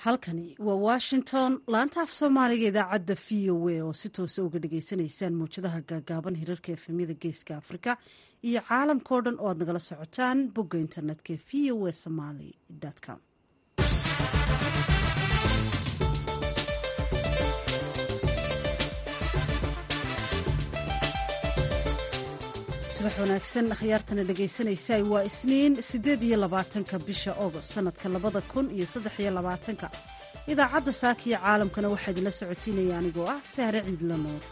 halkani waa washington laanta af soomaaliga idaacadda v o a oo si toosa uga dhagaysanaysaan mawjadaha gaagaaban hirarka efemyada geeska afrika iyo caalamkao dhan oo aad nagala socotaan bogga internetka v o a somaly com subax wanaagsan akhyaartana dhegaysanaysa waa isniin siddeed iyo labaatanka bisha ogost sanadka labada kun iyo saddex iyo labaatanka idaacadda saaka iyo caalamkana waxaa idinla socotiinaya anigoo ah sahre ciidla nuur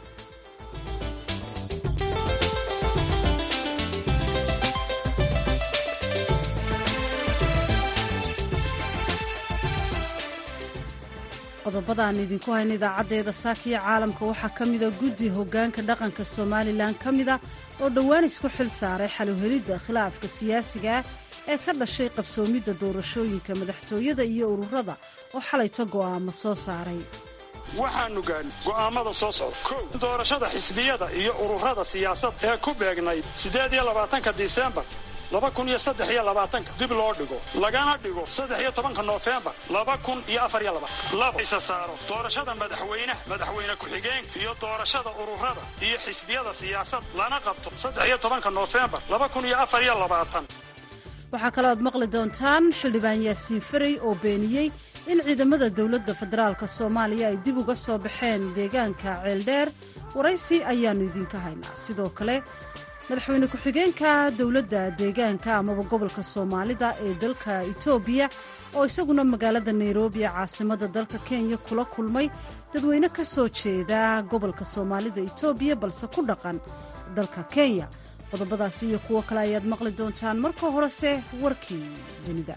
qodobada aan idinku hayna idaacaddeeda saaka iyo caalamka waxaa ka mida guddi hoggaanka dhaqanka somalilan ka mida oo dhowaan isku xil saaray xaluhelidda khilaafka siyaasiga ah ee ka dhashay qabsoomidda doorashooyinka madaxtooyada iyo ururada oo xalayto go'aamo soo saaray waxaanu gaadhin go'aammada soo socda kow doorashada xisbiyada iyo ururada siyaasad ee ku beegnayd siddeed iyo labaatanka disembar laba kun iyo saddex iyo labaatanka dib loo dhigo lagana dhigo saddex iyo tobanka noofembar laba kun iyo afar iyo labaatan laba isa saaro doorashada madaxweynaha madaxweyne ku-xigeenka iyo doorashada ururada iyo xisbiyada siyaasad lana qabto saddex iyo tobanka noofembar laba kun iyo afar iyo labaatan waxaa kaloo aad maqli doontaan xildhibaan yaasiin farey oo beeniyey in ciidamada dowladda federaalk soomaaliya ay dib uga soo baxeen deegaanka ceeldheer waraysi ayaannu idinka haynaa sidoo kale madaxweyne ku-xigeenka dowladda deegaanka amaba gobolka soomaalida ee dalka etoobiya oo isaguna magaalada nairobi ee caasimada dalka kenya kula kulmay dadweyne ka soo jeeda gobolka soomaalida etoobiya balse ku dhaqan dalka kenya qodobadaasi iyo kuwo kale ayaad maqli doontaan marka horese warkii dunida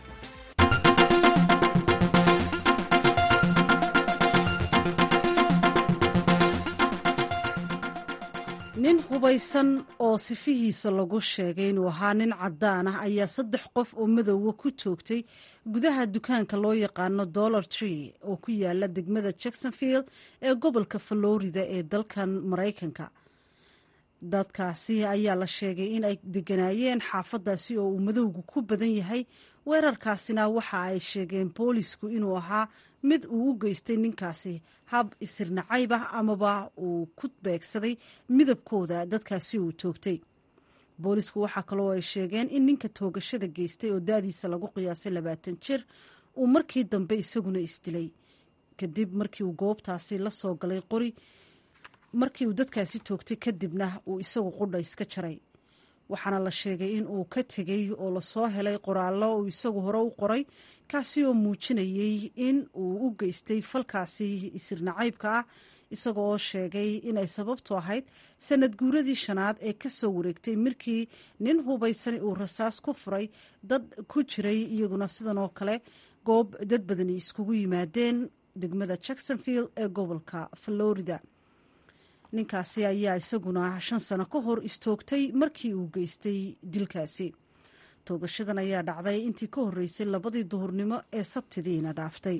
nin hubaysan oo sifihiisa lagu sheegay inuu ahaa nin caddaan ah ayaa saddex qof oo madowga ku toogtay gudaha dukaanka loo yaqaano dollar tree oo ku yaala degmada jacksonfield ee gobolka florida ee dalkan maraykanka dadkaasi ayaa la sheegay in ay deganaayeen xaafadaasi oo uu madowgu ku badan yahay weerarkaasina waxa ay sheegeen boolisku inuu ahaa mid uu u geystay ninkaasi hab isirnacayb ah amaba uu ku beegsaday midabkooda dadkaasi uu toogtay boolisku waxaa kaloo ay sheegeen in ninka toogashada geystay oo da-diisa lagu qiyaasay labaatan jir uu markii dambe isaguna isdilay kadib markii uu goobtaasi la soo galay qori markii uu dadkaasi toogtay kadibna uu isagu qudha iska jaray waxaana la sheegay in uu ka tegey oo lasoo helay qoraallo uu isagu hore u qoray kaasi oo muujinayey in uu u geystay falkaasi isirnacaybka ah isaga oo sheegay inay sababtu ahayd sanad guuradii shanaad ee ka soo wareegtay markii nin hubaysan uu rasaas ku furay dad ku jiray iyaguna sidan oo kale goob dad badani iskugu yimaadeen degmada jacksonfield ee gobolka florida ninkaasi ayaa isaguna shan sano ka hor istoogtay markii uu geystay dilkaasi toogashadan ayaa dhacday intii ka horreysay labadii duhurnimo ee sabtidiina dhaaftay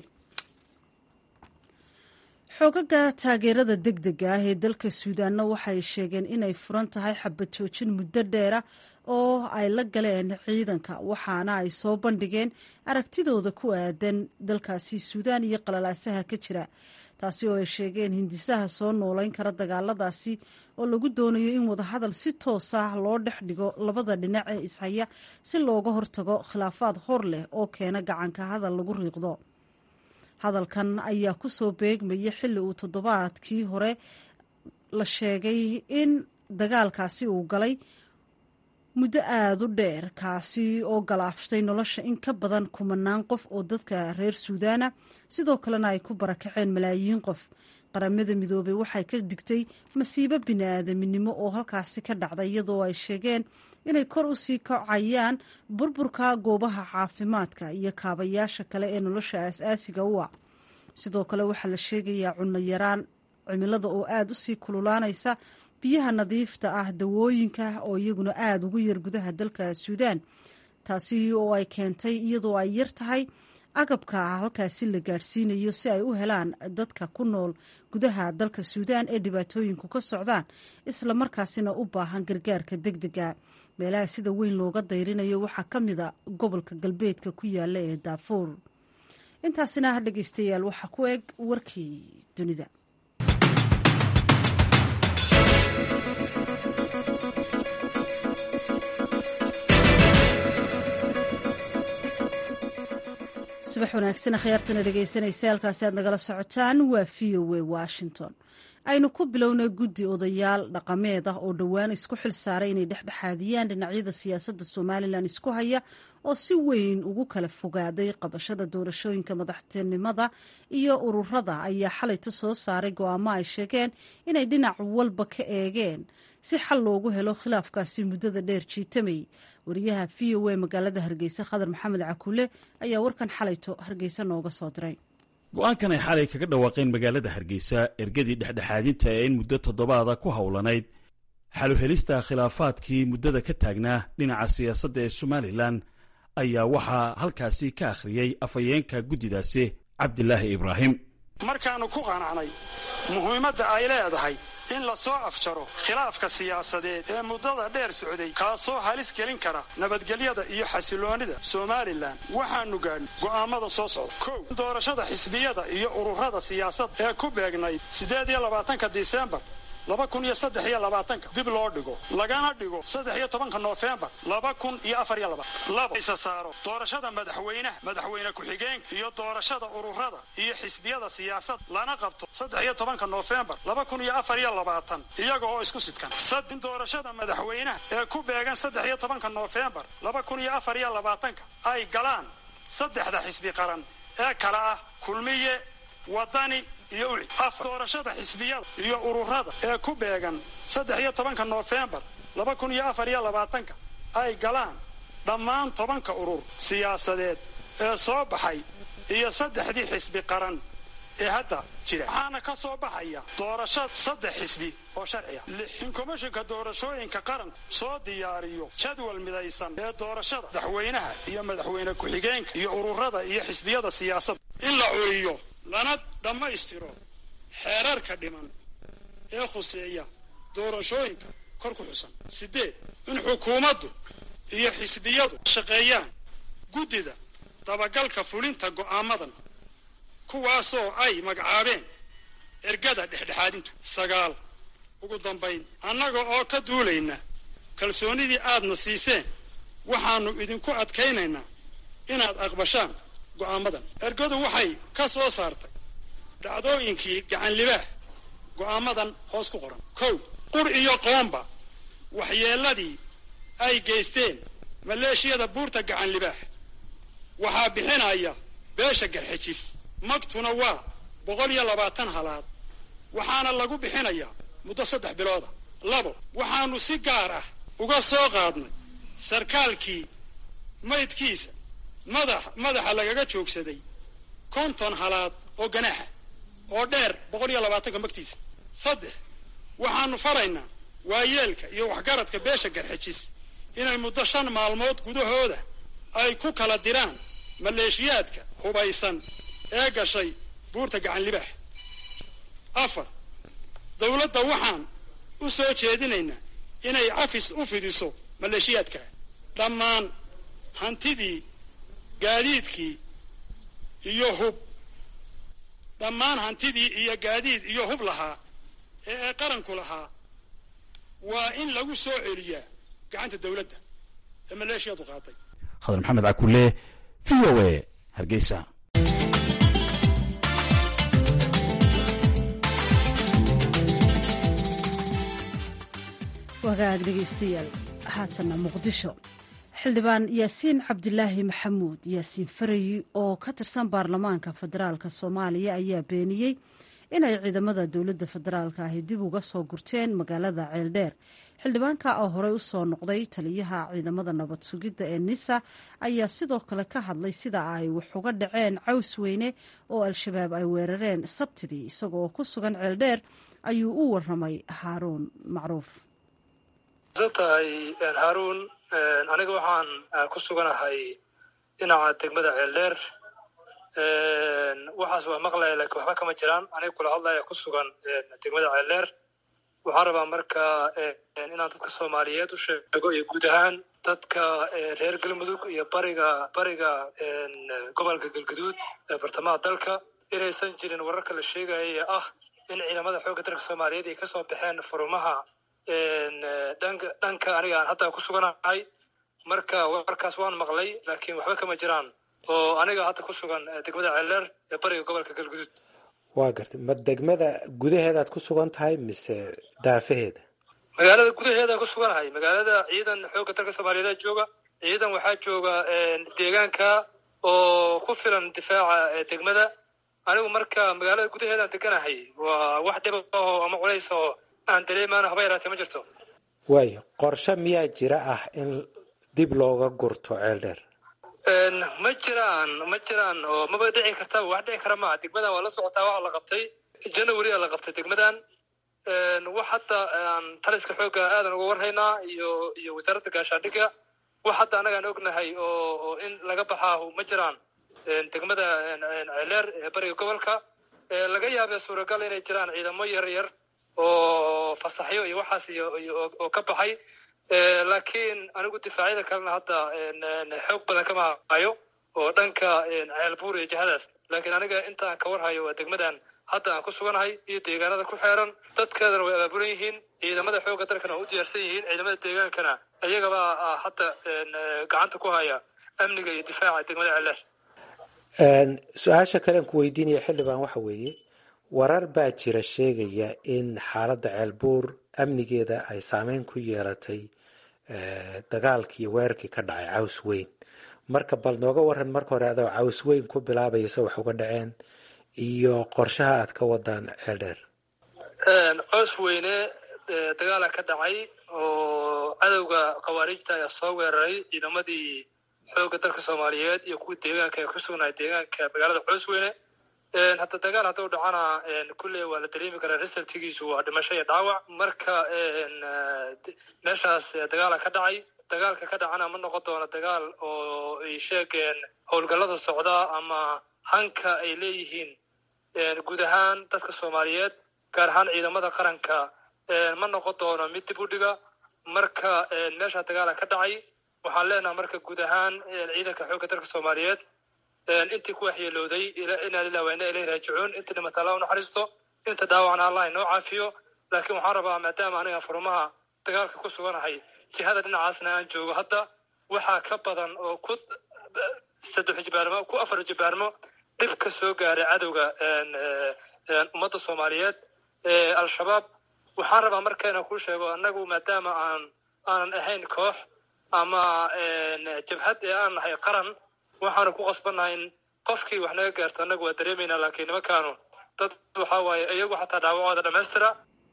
xoogaga taageerada deg dega ah ee dalka suudaanna waxay sheegeen inay furan tahay xabad joojin muddo dheera oo ay la galeen ciidanka waxaana ay soo bandhigeen aragtidooda ku aadan dalkaasi suudaan iyo qalalaasaha ka jira taasi oo ay sheegeen hindisaha soo noolayn kara dagaaladaasi oo lagu doonayo in wadahadal si toos ah loo dhex dhigo labada dhinac ee ishaya si looga hortago khilaafaad hor leh oo keena gacanka hadal lagu riiqdo hadalkan ayaa ku soo beegmaya xilli uu toddobaadkii hore la sheegay in dagaalkaasi uu galay muddo aada u dheer kaasi oo galaaftay nolosha in ka badan kumanaan qof oo dadka reer suudaana sidoo kalena ay ku barakaceen malaayiin qof qaramada midoobey waxay ka digtay masiibo bini-aadaminimo oo halkaasi ka dhacday iyadoo ay sheegeen inay kor u sii kacayaan burburka goobaha caafimaadka iyo kaabayaasha kale ee nolosha aas-aasiga u ah sidoo kale waxaa la sheegayaa cunno yaraan cimilada oo aada u sii kululaanaysa biyaha nadiifta ah dawooyinka oo iyaguna aada ugu yar gudaha dalka suudaan taasi oo ay keentay iyadoo ay yar tahay agabka halkaasi la gaadhsiinayo si ay u helaan dadka ku nool gudaha dalka suudaan ee dhibaatooyinku ka socdaan isla markaasina u baahan gargaarka deg dega meelaha sida weyn looga dayrinayo waxaa ka mida gobolka galbeedka ku yaala ee daafuur intaasina ha dhegeystayaal waxaa ku eg warkii dunida subax wanaagsan akhyaartana dhegeysanaysa halkaasi aad nagala socotaan waa v o a washington aynu ku bilownay guddi odayaal dhaqameed ah oo dhowaan isku xil saaray inay dhexdhexaadiyaan dhinacyada siyaasadda somalilan isku haya oo si weyn ugu kala fogaaday qabashada doorashooyinka madaxtinimada iyo ururada ayaa xalayta soo saaray go-aamo ay sheegeen inay dhinac walba ka eegeen si xal loogu helo khilaafkaasi muddada dheer jiitamay wariyaha v o a magaalada hargeysa khadar maxamed cakuule ayaa warkan xalayto hargeysa nooga soo diray go-aankan ay xalay kaga dhawaaqeen magaalada hargeysa ergadii dhexdhexaadinta ee in muddo toddobaada ku howlanayd xaluhelista khilaafaadkii muddada ka taagnaa dhinaca siyaasadda ee somalilan ayaa waxaa halkaasi ka akhriyey afhayeenka guddidaasi cabdilaahi ibraahim markaannu ku qanacnay muhiimadda ay leedahay in la soo afjaro khilaafka siyaasadeed ee muddada dheer socday kaasoo halis gelin kara nabadgelyada iyo xasiloonnida somalilan waxaannu gaadhnay go'aammada soo socda kow doorashada xisbiyada iyo ururada siyaasadda ee ku beegnayd siddeed iyo labaatanka disembar laba kun iyo saddex iyo labaatanka dib loo dhigo lagana dhigo saddex iyo tobanka noofembar laba kun iyo afar iyo laba labo isa saaro doorashada madaxweynaha madaxweyne ku-xigeenka iyo doorashada ururada iyo xisbiyada siyaasad lana qabto saddex iyo tobanka noofembar laba kun iyo afar iyo labaatan iyaga oo isku sidkan sad in doorashada madaxweynaha ee ku beegan saddex iyo tobanka noofembar laba kun iyo afar iyo labaatanka ay galaan saddexda xisbi qaran ee kala ah kulmiye wadani iyo uci afar doorashada xisbiyada iyo ururada ee ku beegan saddex iyo tobanka noofembar laba kun iyo afar iyo labaatanka ay galaan dhammaan tobanka urur siyaasadeed ee soo baxay iyo saddexdii xisbi qaran ee hadda jira waxaana ka soo baxaya doorashada saddex xisbi oo sharciya lix in komishinka doorashooyinka qaranku soo diyaariyo jadwal midaysan ee doorashada madaxweynaha iyo madaxweyne ku-xigeenka iyo ururada iyo xisbiyada siyaasadda in la curiyo lana dhammaystiro xeerarka dhiman ee khuseeya doorashooyinka kor ku xusan sideed in xukuumaddu iyo xisbiyadu shaqeeyaan guddida dabagalka fulinta go'aamadan kuwaasoo ay magacaabeen ergada dhexdhexaadintu sagaal ugu dambayn annaga oo ka duulayna kalsoonidii aadna siiseen waxaannu idinku adkaynaynaa inaad aqbashaan go'aamadan ergadu waxay ka soo saartay dhacdooyinkii gacan libaax go'aamadan hoos ku qoran kow qur iyo qoomba waxyeelladii ay geysteen maleeshiyada buurta gacan libaax waxaa bixinaya beesha garxejis magtuna waa boqol iyo labaatan halaad waxaana lagu bixinayaa muddo saddex bilooda labo waxaannu si gaar ah uga soo qaadnay sarkaalkii maydkiisa madax madaxa lagaga joogsaday konton halaad oo ganaaxa oo dheer boqol iyo labaatanka magtiisa saddex waxaannu faraynaa waayeelka iyo waxgaradka beesha garxejis inay muddo shan maalmood gudahooda ay ku kala diraan maleeshiyaadka hubaysan ee gashay buurta gacan libaax afar dowladda waxaan u soo jeedinaynaa inay cafis u fidiso maleeshiyaadka dhammaan hantidii gaadiidkii iyo hub dhammaan hantidii iyo gaadiid iyo hub lahaa ee ay qaranku lahaa waa in lagu soo celiyaa gacanta dowladda ee maleeshiyadu qaatay khadar maxamed cakule v o a hargeysa wagaag dhegeystayaal haatanna muqdisho xildhibaan yaasiin cabdilaahi maxamuud yaasiin farayi oo ka tirsan baarlamaanka federaalk soomaaliya ayaa beeniyey inay ciidamada dowladda federaalk ahi dib uga soo gurteen magaalada ceeldheer xildhibaanka oo horey usoo noqday taliyaha ciidamada nabad sugidda ee nisa ayaa sidoo kale ka hadlay sida ay wax uga dhaceen caws weyne oo al-shabaab ay weerareen sabtidii isagoo ku sugan ceeldheer ayuu u waramay haaruun macruuf tahay haaruun aniga waxaan ku suganahay dhinaca degmada ceeldheer waxaas waa maqlaya lakiin waxba kama jiraan aniga kula hadlaya ku sugan degmada ceeldheer waxaan rabaa marka inaan dadka soomaaliyeed u sheego iyo guud ahaan dadka reer galmudug iyo bariga bariga gobolka galguduud ee bartamaha dalka inaysan jirin wararka la sheegaya ee ah in ciidamada xoogga dalka soomaaliyeed ay kasoo baxeen furumaha dhanka dhanka aniga aan hadda ku suganahay marka warkaas waan maqlay laakiin waxba kama jiraan oo aniga hadda ku sugan degmada ceeldheer ee bariga gobolka galguduud waa gartay ma degmada gudaheedaad ku sugan tahay mise daafaheeda magaalada gudaheedaan ku suganahay magaalada ciidan xoogga dalka soomaaliyeed jooga ciidan waxaa jooga deegaanka oo ku filan difaaca degmada anigu marka magaalada gudaheedaan deganahay waa wax dhiba oo ama culays oo aan dareemaan haba yaraatee ma jirto waayo qorshe miyaa jira ah in dib looga gurto ceel dheer ma jiraan ma jiraan oo maba dhici kartaba wax dhici kara maaha degmadan waa la socotaa waxa la qabtay january la qabtay degmadan wax hadda aan taliska xoogga aadan uga warhaynaa iyo iyo wasaaradda gaashaandhigga wax hadda annagaan ognahay oo oo in laga baxaahu ma jiraan degmada ceeleer ee bariga gobolka laga yaabee suuragal inay jiraan ciidamo yar yar oo fasaxyo iyo waxaas iyo oo ka baxay laakiin anigu difaacyada kalena hadda xoog badan kama hayo oo dhanka ceelbuur iyo jihadaas laakiin aniga inta aan ka warhayo waa degmadan hadda aan ku suganahay iyo deegaanada ku xeeran dadkeedana way abaabulan yihiin ciidamada xoogga dalkana waa u diyaarsan yihiin ciidamada deegaankana iyagabaa hadda gacanta ku haya amniga iyo difaaca degmada ceeleer su-aasha kalean ku weydiinaya xildhibaan waxa weeye warar baa jira sheegaya in xaaladda ceelbuur amnigeeda ay saameyn ku yeelatay dagaalkii iyo weerarkii ka dhacay caws weyn marka bal nooga waran marka hore adoo caws weyn ku bilaabaya se wax uga dhaceen iyo qorshaha aad ka wadaan ceel dheer coos weyne dagaala ka dhacay oo cadowga khawaariijta ayaa soo weeraray ciidamadii xoogga dalka soomaaliyeed iyo kuwii deegaanka ee ku sugnaay deegaanka magaalada coos weyne hadda dagaal hadduu dhacana kulley waa la dareemi karaa resultigiisu waa dhimasho iyo dhaawac marka meeshaas dagaala ka dhacay dagaalka ka dhacana ma noqon doono dagaal oo ay sheegeen howlgallada socda ama hanka ay leeyihiin guud ahaan dadka soomaaliyeed gaar ahaan ciidamada qaranka ma noqon doono mid dib u dhiga marka meesha dagaala ka dhacay waxaan leenaha marka guud ahaan ciidanka xoogga dalka soomaaliyeed intii ku waxyeelooday inaa lilah waa ina ilahi raajicuun intii dhimata alla u naxariisto inta dhaawacna allah inoo caafiyo laakiin waxaan rabaa maadaama aniga furumaha dagaalka ku suganahay jihada dhinacaasna aan joogo hadda waxaa ka badan oo ku saddex jibaarmo ku afar jibaarmo dhib ka soo gaaray cadowga ummadda soomaaliyeed al-shabaab waxaan rabaa marka inaan kuu sheego annagu maadaama aan aanan ahayn koox ama jabhad ee aan nahay qaran waxaanu ku qasbannahay in qofkii wax naga gaarto annagu waa dareemaynaa laakiin nimankaanu dad waxaa waaye iyagu xataa dhaawacooda dhammaystira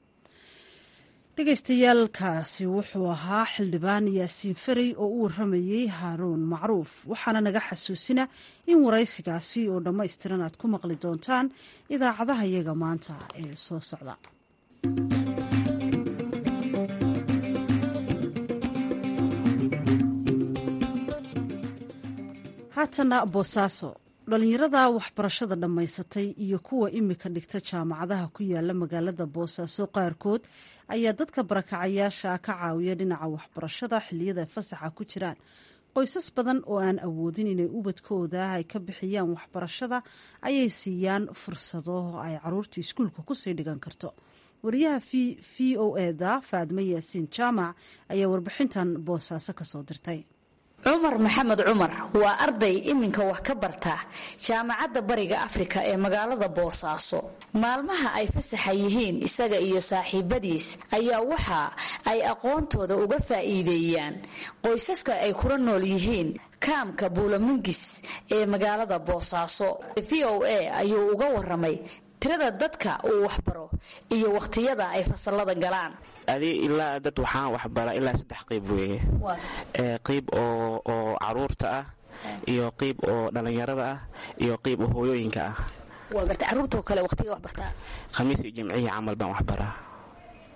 dhegaystayaaalkaasi wuxuu ahaa xildhibaan yaasiin farey oo u waramayey haaruun macruuf waxaana naga xasuusina in waraysigaasi oo dhammaystiran aad ku maqli doontaan idaacadaha iyaga maanta ee soo socda haatana boosaaso dhalinyarada waxbarashada dhammaysatay iyo kuwa imika dhigta jaamacadaha ku yaala magaalada boosaaso qaarkood ayaa dadka barakacayaasha ka caawiya dhinaca waxbarashada xiliyada fasaxa ku jiraan qoysas badan oo aan awoodin inay ubadkooda ay ka bixiyaan waxbarashada ayay siiyaan fursado ay caruurta iskuulka kusii dhigan karto wariyaha v o eda faadme yaasiin jaamac ayaa warbixintan boosaaso kasoo dirtay cumar maxamed cumar waa arday iminka wax ka barta jaamacadda bariga afrika ee magaalada boosaaso maalmaha ay fasaxa yihiin isaga iyo saaxiibadiis ayaa waxa ay aqoontooda uga faa'iideeyaan qoysaska ay kula nool yihiin kaamka buulamingis ee magaalada boosaaso v o a ayuu uga waramay tirada dadka uu waxbaro iyo wakhtiyada ay fasalada galaan adi ilaa dad waxaan waxbaraa ilaa saddex qayb weeye qayb oo caruurta ah iyo qayb oo dhallinyarada ah iyo qayb oo hooyooyinka ah waa garta caruurtao kale waqtiga waxbartaa khamiis iyo jimcihii camal baan waxbaraa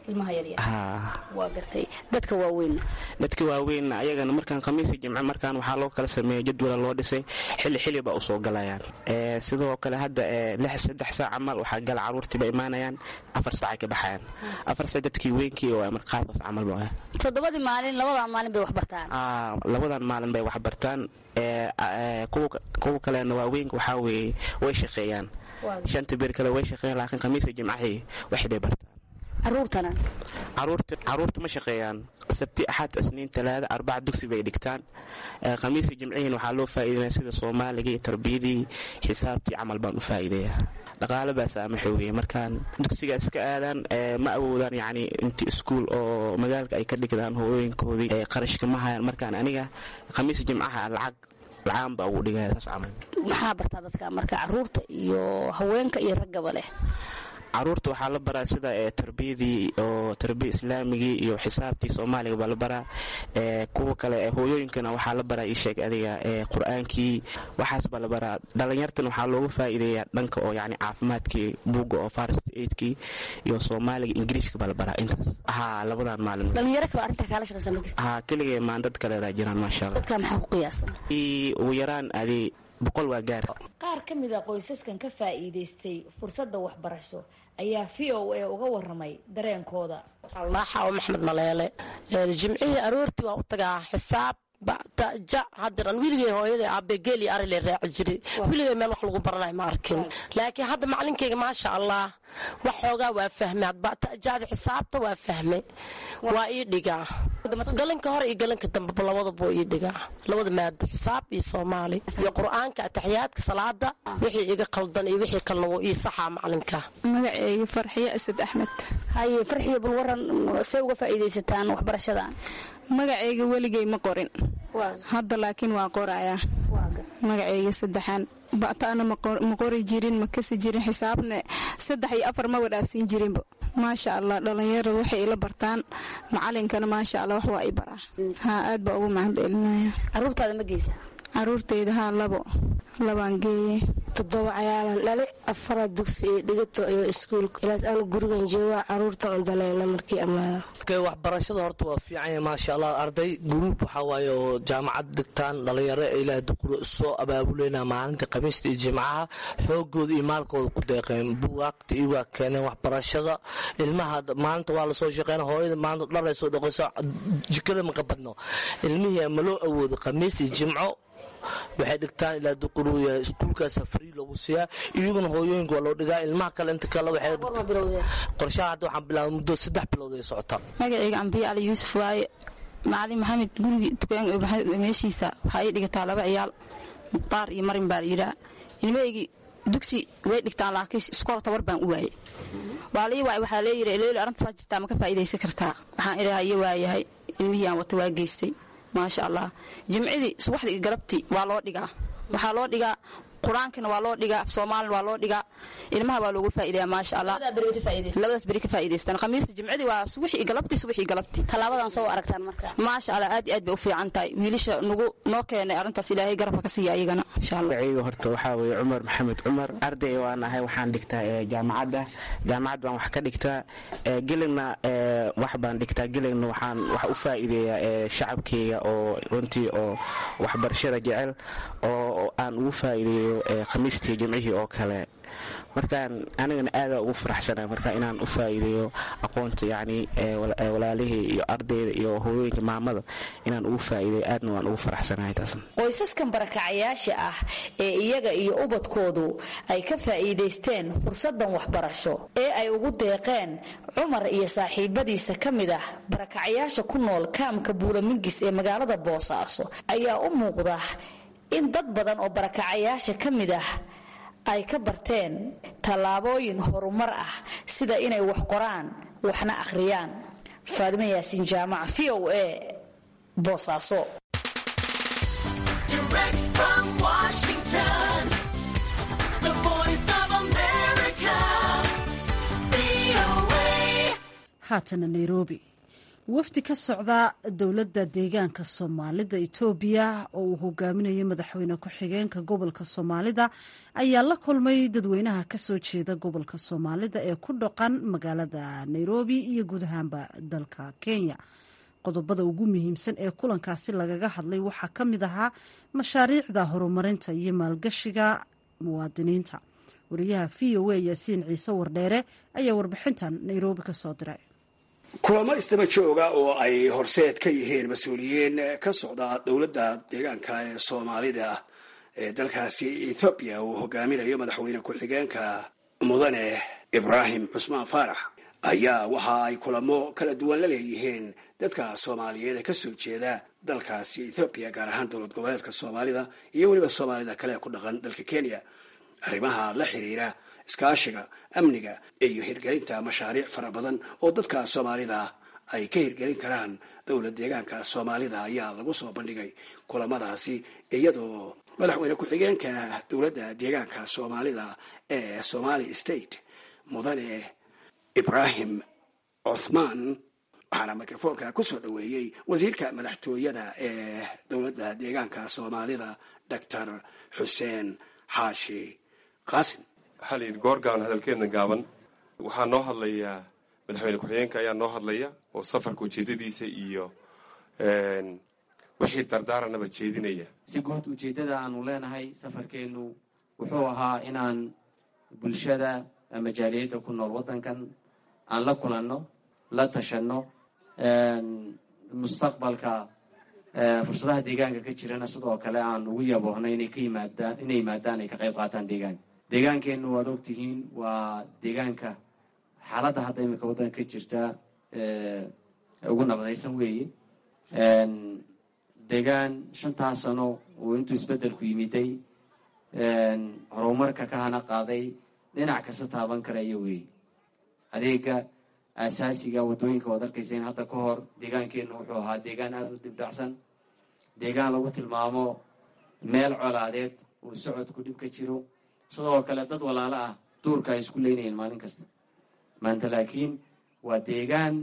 ilmaha yaryar ha waa gartay dadka waaweyn dadka waaweyn ayagana markaan khamiisi jimce markaan waxaa loo kala sameeyey jadwala loo dhisay xilli xilli ba usoo galayaan Ee, sidoo kale hadda ee, lix saddex saac camal waxaa gala caruurtiiba imaanayaan afar saacay ka baxayaan afar saac dadkii weynkii oo mar qaabkaas camal ba toddobadii maalin labadaa maalin bay wax bartaan Aa, labadan maalin bay wax bartaan ee, ee, kuwa kuwa kalena waaweynka waxaa weeye way shaqeeyaan shanta beer kale way shaqeeyaan laakiin khamiisa jimcahii waxay bay bartaan caruurtana caruurta caruurta ma shaqeeyaan sabti axad isniin talaada arbaca dugsi bay dhigtaan Ee, khamiisa jimcihiin waxaa loo faa'iideynaya sida soomaaligii tarbiyadii xisaabtii camal baan u faa'iideeyaa dhaqaale baa saamaxa weeye markaan dugsiga iska aadaan ee, ma awoodaan yacni inti iskuul oo magaalka ay ka dhigdaan hooyooyinkoodii ee qarashka ma hayaan markaan aniga khamiisa jimcaha lacag lacaan baa ugu dhigaya saas camal maxaa bartaa dadka marka caruurta iyo haweenka iyo raggaba leh caruurta waxaa la baraa sida ee tarbiyadii oo tarbiya islaamigii iyo xisaabtii soomaaliga baa la baraa ee kuwa kale ee hooyooyinkana waxaa la baraa ii sheeg adiga ee qur-aankii waxaas baa la baraa dhalinyartan waxaa looga faa'iideeyaa dhanka oo yacni caafimaadkii buugga oo farst aidkii iyo soomaaliga ingiriishka baa la baraa intaas haa labadan maalin dhalinyaro kale arrintaa kaala shaqaysa ma jirta haa keligee maan dad kale raajiraan maasha allah dadka maxaa ku qiyaastan Ii ugu yaraan adi boqol waa gaar qaar ka mid a qoysaskan ka faa'iidaystay fursadda waxbarasho ayaa v o a uga waramay dareenkooda allaaxa oo maxmed maleele Ee, jimcihii aroortii waa u tagaa xisaab ja hadderan weligay hooyaday aabe geeli arile raaci jiray weligay meel wax lagu baranayo ma arkin laakiin hadda macalinkayga maasha allah wax xoogaa waa fahmay hadbatajaada xisaabta waa fahmay waa ii dhigaa galanka hore iyo galanka dambeba labadaba ii dhigaa labada maado xisaab iyo soomaali iyo qur-aanka ataxiyaadka salaada wixii iga qaldan iyo wixii kalena wuu ii saxaa macalinka magaceyga farxiyo asad axmed haye farxiyo bal waran see uga faa'iidaysataan waxbarashadan magaceyga weligay ma qorin hadda laakiin waa qorayaa magaceyga saddexaan ba'taana ma qori jirin ma kasi jirin xisaabna saddex iyo afar ma wadhaafsiin jirinba maasha allah dhallinyarada waxay ila bartaan macalinkana maasha allah wax waa i baraa haa aad baa ugu mahad celinaya caruurtaada ma geysa caruurteyda haa labo labaan geeye toddoba cayaalan dhali afara dugsi iyo dhigato iyo iskuulka ilaas aanu gurigan joogaa caruurta cundanayna markii ammaada waxbarashada horta waa fiicanya maasha allah arday guruub waxaa waaye oo jaamacad dhigtaan dhalinyaro ilaah duquro soo abaabuleyna maalinta khamiista iyo jimcaha xoogooda iyo maalkooda ku deeqeen bugaagta iyagaa keeneen waxbarashada ilmaha maalinta waa lasoo shaqeyna hooyada maalinta dhalay soo dhaqayso jikada maka badno ilmihii ma loo awoodo khamiis iyo jimco waxay dhigtaan ilaa duquruuya iskuulkaasa free loogu siiyaa iyaguna hooyooyinka waa loo dhigaa ilmaha kale inta kale waxay qorshaha hadda waxaan bilaabay muddo saddex bilood ay socotaa magaceyga ambiye cali yuusuf waaye macalin maxamed gurigii dukaan meeshiisa waxaa ii dhigataa laba ciyaal mukhtaar iyo marin baa layidhaa ilmahaygii dugsi way dhigtaan laakiin iskool tabar baan u waayey waa lii waay waxaa leeyidhi leeli arrintaas waa jirtaa ma ka faa'iidaysan kartaa waxaan idhaha iyo waayahay ilmihii aan wata waa geystay maasha allah jimcidii subaxdii iyo galabtii waa loo dhigaa waxaa loo dhigaa qur-aankana waa loo dhigaa af soomaalina waa loo dhigaa ilmaha waa loogu faa'iidaya maasha allah labadaas beri ka faa'iidaystaan khamiista jimcidii waa subaxii iyo galabtii subaxii iyo galabtii tallaabadan soo aragtaan marka maasha allah aad iyo aad bay u fiican tahay wiilasha nagu noo keenay arrintaas ilaahay garabka ka siiya ayagana insha allah magacayga horta waxaa weeye cumar maxamed cumar arday waan ahay waxaan dhigtaa ee jaamacadda jaamacad baan wax ka dhigtaa ee gelina ee wax baan dhigtaa gelina waxaan wax u faa'iideeyaa ee shacabkeyga oo runtii oo waxbarashada jecel oo aan ugu faa'iideeyo ee khamiistii jimcihii oo kale markaan anigana aadaa ugu faraxsana marka inaan u faa'iideeyo aqoonta yacni walaalihii iyo ardayda iyo hooyooyinka maamada inaan ugu faa'iideeyo aadna waan ugu faraxsanahay taas qoysaskan barakacayaasha ah ee iyaga iyo ubadkoodu ay ka faa'iidaysteen fursadan waxbarasho ee ay ugu deeqeen cumar iyo saaxiibadiisa ka mid ah barakacayaasha ku nool kaamka buulamingis ee magaalada boosaaso ayaa u muuqda in dad badan oo barakacayaasha ka mid ah ay ka barteen tallaabooyin horumar ah sida inay wax qoraan waxna akhriyaan faadimo yaasiin jaamac v o a boosaaso haatana nairobi wafdi ka socda dowladda deegaanka soomaalida etoobiya oo uu hogaaminayo madaxweyne ku-xigeenka gobolka soomaalida ayaa la kulmay dadweynaha kasoo jeeda gobolka soomaalida ee ku dhaqan magaalada nairobi iyo guud ahaanba dalka kenya qodobada ugu muhiimsan ee kulankaasi lagaga hadlay waxaa ka mid ahaa mashaariicda horumarinta iyo maalgashiga muwaadiniinta wariyaha v o a yaasiin ciise wardheere ayaa warbixintan nairobi ka soo diray kulamo isdaba jooga oo ay horseed ka yihiin mas-uuliyiin ka socda dowladda deegaanka ee soomaalida ee dalkaasi ethoobiya uu hogaaminayo madaxweyne ku-xigeenka mudane ibraahim cusmaan faarax ayaa waxa ay kulamo kala duwan la leeyihiin dadka soomaaliyeed ee kasoo jeeda dalkaasi ethoobiya gaar ahaan dowlad goboleedka soomaalida iyo weliba soomaalida kale ee ku dhaqan dalka kenya arrimaha la xiriira iskaashiga amniga iyo hirgelinta mashaariic fara badan oo dadka soomaalida ay ka hirgelin karaan dowlad deegaanka soomaalida ayaa lagu soo bandhigay kulamadaasi iyadoo madaxweyne ku-xigeenka dowladda deegaanka soomaalida ee somali state mudane ibraahim cuthmaan waxaana mikrofoonka kusoo dhoweeyey wasiirka madaxtooyada ee dowladda deegaanka soomaalida doctor xuseen xaashi qaasim waxaa la yidhi goorgaan hadalkeedna gaaban waxaa noo hadlayaa madaxweyne ku-xigeenka ayaa noo hadlaya oo safarka ujeedadiisa iyo wixii dardaaranaba jeedinaya si guud ujeeddada aanu leenahay safarkeennu wuxuu ahaa inaan bulshada ama jaaliyadda ku nool waddankan aan la kulanno la tashanno mustaqbalka fursadaha deegaanka ka jirana sidoo kale aan ugu yaboohno inay ka yimaadaan inay yimaadaan ay ka qayb qaataan deegaanka deegaankeennu waad ogtihiin waa deegaanka xaaladda hadda iminka waddanka ka jirta ugu nabadaysan weeye deegaan shantaas sano uu intuu isbeddelku yimiday horumarka ka hana qaaday dhinac kasta taaban karaya weeye adeega aasaasiga waddooyinka waad arkaysa in hadda ka hor deegaankeennu wuxuu ahaa deegaan aada u dibdhacsan deegaan lagu tilmaamo meel colaadeed uu socodku dhib ka jiro sidoo kale dad walaalo ah duurka ay isku leynayeen maalin kasta maanta laakiin waa deegaan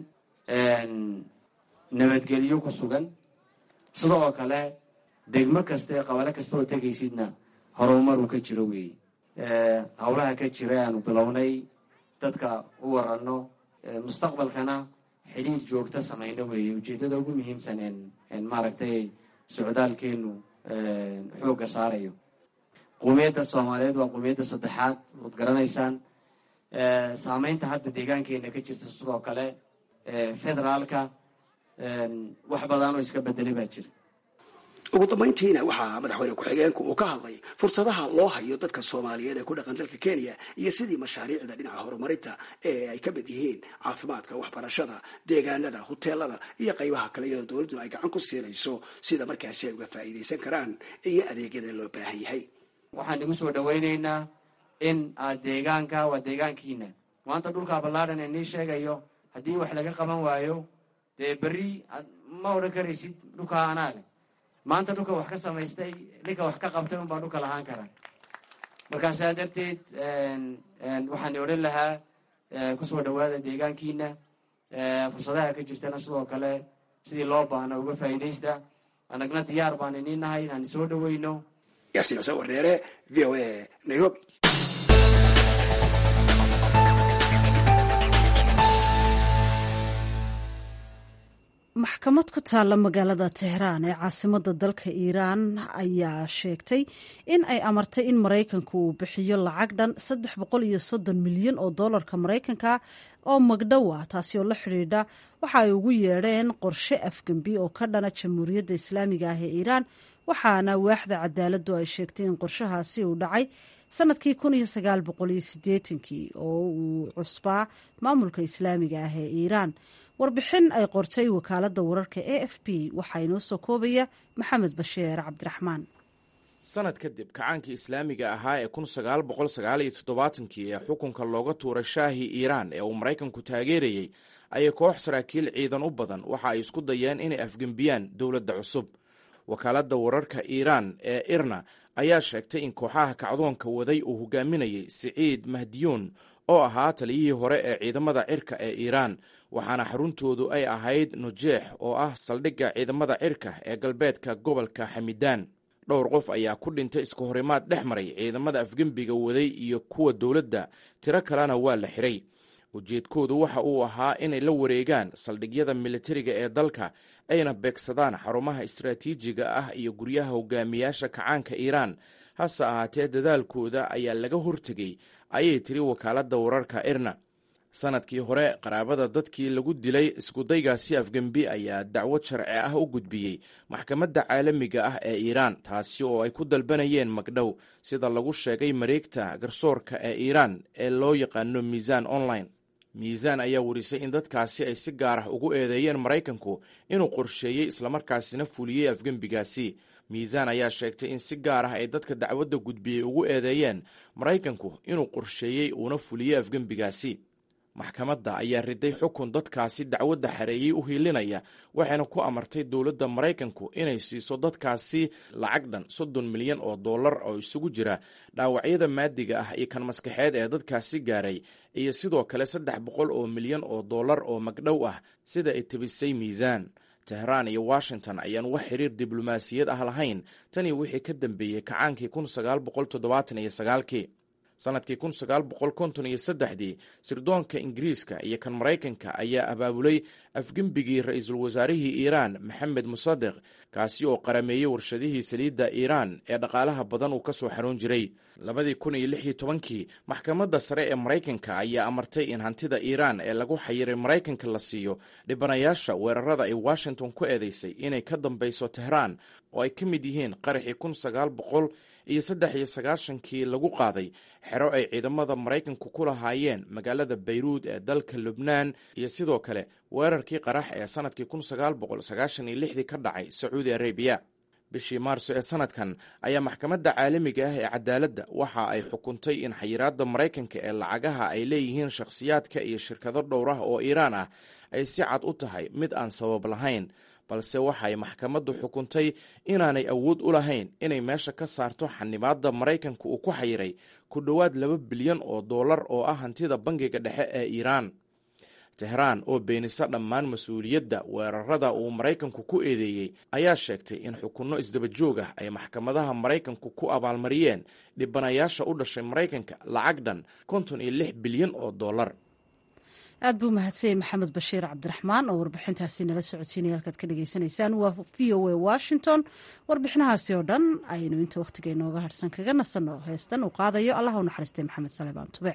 nabadgelyo ku sugan sidoo kale degmo kasta ee qabalo kasta oo tegaysidna horumaruu ka jiro weeye howlaha ka jira aanu bilownay dadka u waranno mustaqbalkana xidhiir joogta samayno weeye ujeeddada ugu muhiimsan en maaragtay socdaalkeenu xoogga saarayo qowmiyadda soomaaliyeed waa qowmiyadda saddexaad waad garanaysaan saameynta hadda deegaankeena ka jirta sidoo kale federaalka wax badan oo iska bedelay baa jira ugu dambayntiina waxaa madaxweyne ku-xigeenku uu ka hadlay fursadaha loo hayo dadka soomaaliyeed ee ku dhaqan dalka kenya iyo sidii mashaariicda dhinaca horumarinta ee ay ka mid yihiin caafimaadka waxbarashada deegaanada huteelada iyo qaybaha kale iyadoo dowladdu ay gacan ku siinayso sida markaasi ay uga faa'iidaysan karaan iyo adeegyada loo baahan yahay waxaan igu soo dhawaynaynaa in aad deegaanka waa deegaankiina maanta dhulkaa ballaadhan ee nii sheegayo haddii wax laga qaban waayo dee berri ma odhan karaysid dhulkaa anaa leh maanta dhulka wax ka samaystay ninka wax ka qabtay unbaa dhulka lahaan kara markaa saa darteed waxaan odhan lahaa kusoo dhawaada deegaankiina fursadaha ka jirtana sidoo kale sidii loo baahna uga faa'iidaysta annagna diyaar baan iniin nahay inaan soo dhaweyno yaasiin xuseen warneere v o a nairobi maxkamad ku taalla magaalada tehraan ee caasimada dalka iiraan ayaa sheegtay in ay amartay in maraykanku uu bixiyo lacag dhan saddex boqol iyo soddon milyan oo doolarka maraykanka oo magdhow ah taasi oo la xidhiidha waxa ay ugu yeedheen qorshe afgembi oo ka dhana jamhuuriyadda islaamiga ah ee iiraan waxaana waaxda cadaaladdu ay sheegtay in qorshahaasi uu dhacay sanadkii kun iyo sagaal boqol iyo sideetankii oo uu cusbaa maamulka islaamiga ah ee iiraan warbixin ay qortay wakaaladda wararka a f b waxaa inoo soo koobaya maxamed basheer cabdiraxmaan sanad kadib kacaankii islaamiga ahaa ee kun sagaal boqol sagaal iyo toddobaatankii ee xukunka looga tuuray shaahii iiraan ee uu maraykanku taageerayey ayay koox saraakiil ciidan u badan waxa ay isku dayeen inay afgembiyaan dowladda cusub wakaaladda wararka iiraan ee irna ayaa sheegtay in kooxaha kacdoonka waday uu hogaaminayay siciid mahdiyuun oo ahaa taliyihii hore ee ciidamada cirka ee iiraan waxaana xaruntoodu ay ahayd nujeex oo ah saldhigga ciidamada cirka ee galbeedka gobolka xamidaan dhowr qof ayaa ku dhintay iska horimaad dhex maray ciidamada afgembiga waday iyo kuwa dowladda tiro kalena waa la xiray ujeedkoodu waxa uu ahaa inay la wareegaan saldhigyada militariga ee dalka ayna beegsadaan xarumaha istaraatiijiga ah iyo guryaha hogaamiyaasha kacaanka iiraan hase ahaatee dadaalkooda ayaa laga hortegay ayay tiri wakaaladda wararka irna sanadkii hore qaraabada dadkii lagu dilay iskudaygaasi afgembi ayaa dacwad sharci ah u gudbiyey maxkamadda caalamiga ah ee iiraan taasi oo ay ku dalbanayeen magdhow sida lagu sheegay mareegta garsoorka ee iiraan ee loo yaqaano miisaan online miisaan ayaa warisay in dadkaasi ay si gaar ah ugu eedeeyeen maraykanku inuu qorsheeyey islamarkaasina fuliyey afgembigaasi miisaan ayaa sheegtay in si gaar ah ay dadka dacwadda gudbiyey ugu eedeeyeen maraykanku inuu qorsheeyey uuna fuliyey afgembigaasi maxkamadda ayaa riday xukun dadkaasi dacwadda xareeyey u hiilinaya waxayna ku amartay dowladda maraykanku inay siiso dadkaasi lacag dhan soddon milyan oo dollar oo isugu jira dhaawacyada maadiga ah iyo kan maskaxeed ee dadkaasi gaaray iyo sidoo kale saddex boqol oo milyan oo dollar oo magdhow ah sida ay tebisay miisaan tehraan iyo washington ayaan wax xiriir diblomaasiyad ah lahayn tanii wixii ka dambeeyey kacaankii kun sagaal boqol toddobaatan iyo sagaalkii sanadkii kun sagaal boqol konton iyo saddexdii sirdoonka ingiriiska iyo kan maraykanka ayaa abaabulay afgembigii ra-iisul wasaarihii iiraan maxamed musadeq kaasi oo qarameeyey warshadihii saliidda iiraan ee dhaqaalaha badan uu ka soo xaroon jiray labadii kun iyo lix iyo tobankii maxkamadda sare ee maraykanka ayaa amartay in hantida iiraan ee lagu xayiray maraykanka la siiyo dhibanayaasha weerarada ay washington ku eedeysay inay ka dambeyso tehraan oo ay ka mid yihiin qaraxii kun sagaal boqol iyo saddex iyo sagaashankii lagu qaaday xero ay ciidamada maraykanku ku lahaayeen magaalada bayruud ee dalka lubnaan iyo sidoo kale weerarkii qarax ee sanadkii kun sagaal boqol sagaashan iyo lixdii ka dhacay sacuudi arabiya bishii maarso ee sanadkan ayaa maxkamadda caalamiga ah ee cadaaladda waxa ay xukuntay in xayiraadda maraykanka ee lacagaha ay leeyihiin shakhsiyaadka iyo shirkado dhowr ah oo iiraan ah ay si cad u tahay mid aan sabab lahayn balse waxay maxkamaddu xukuntay inaanay awood u lahayn inay meesha ka saarto xanimaadda maraykanka uu ku xayiray ku dhowaad laba bilyan oo dollar oo ah hantida bangiga dhexe ee iiraan tehraan oo beenisa dhammaan mas-uuliyadda weerarada uu maraykanku ku eedeeyey ayaa sheegtay in xukunno isdaba joog ah ay maxkamadaha maraykanku ku abaalmariyeen dhibanayaasha u dhashay maraykanka lacag dhan konton iyo lix bilyan oo dollar aad buu mahadsanyay maxamed bashiir cabdiraxmaan oo warbixintaasi nala socodsiinaya halkaad ka dhagaysanaysaan waa v o a washington warbixinahaasi oo dhan aynu inta wakhtiga inooga harsan kaga nasanno heestan uu qaadayo allah u naxariistay maxamed salebaan tube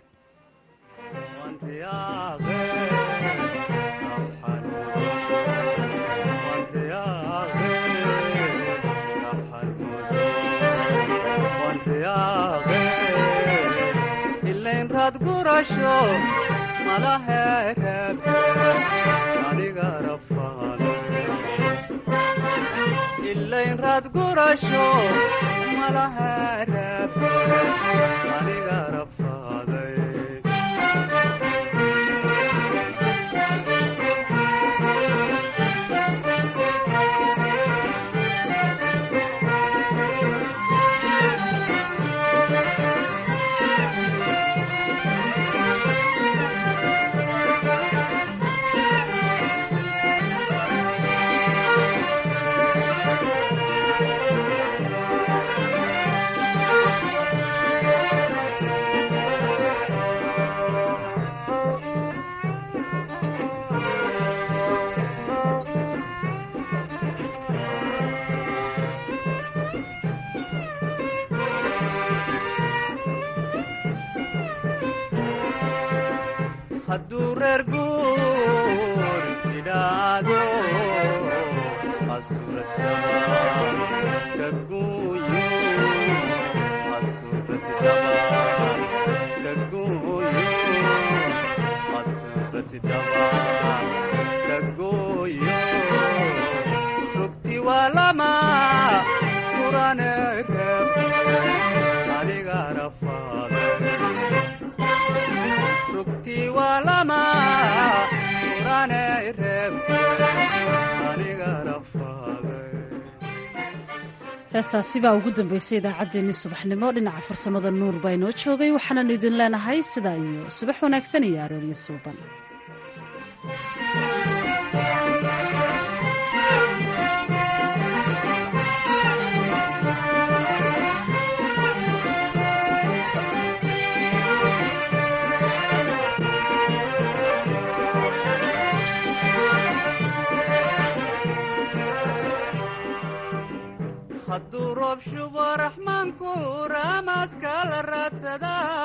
ilayn raad gurasho malahaaraabke aniga rafaaday hadduu reer guur idhaado asurataban ka guuyo asuratidaban ka guuyo asuratidaban ka guuyo rugti waa lama kurane reebte aniga rafaade rugti waa lama heestaasi baa ugu dambeysay idaacaddeenii subaxnimo dhinaca farsamada nuur baa inoo joogay waxaananu idin leenahay sidaa iyo subax wanaagsan iyo arooryo suuban hadduu roob shubo raxmaanku raamaska la raadsadaa